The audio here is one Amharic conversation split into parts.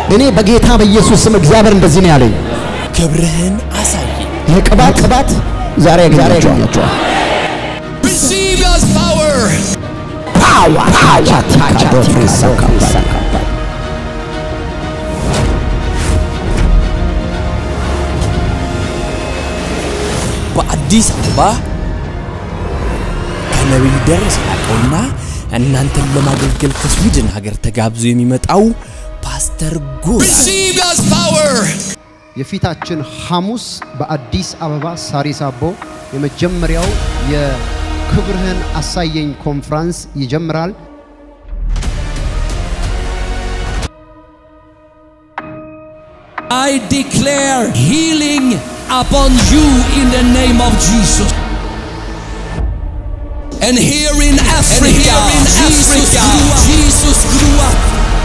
እኔ በጌታ በኢየሱስ ስም እግዚአብሔር እንደዚህ ነው ያለኝ። ክብርህን አሳይ። የቅባት ቅባት ዛሬ ያገኛቸዋል። Receive God's power. ፓወር በአዲስ አበባ ከነቢይ ደረሰ ላቀውና እናንተን ለማገልገል ከስዊድን ሀገር ተጋብዞ የሚመጣው ፓስተር ጎላ Receive God's power. የፊታችን ሐሙስ በአዲስ አበባ ሳሪስ አቦ የመጀመሪያው የክብርህን አሳየኝ ኮንፍራንስ ይጀምራል። I declare healing upon you in the name of Jesus. And here in Africa, here in Jesus Africa, grew up. Jesus grew up.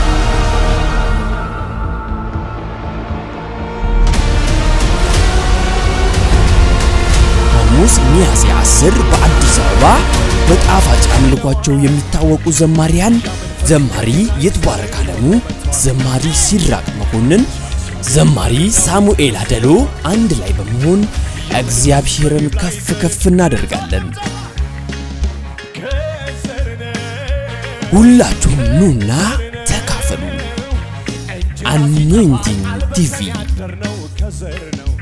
ሐሙስ ሚያዝያ 10 በአዲስ አበባ በጣፋጭ አምልኳቸው የሚታወቁ ዘማሪያን ዘማሪ ይትባረክ አለሙ፣ ዘማሪ ሲራቅ መኮንን፣ ዘማሪ ሳሙኤል አደሎ አንድ ላይ በመሆን እግዚአብሔርን ከፍ ከፍ እናደርጋለን። ሁላችሁም ኑና ተካፈሉ። አኖይንቲንግ ቲቪ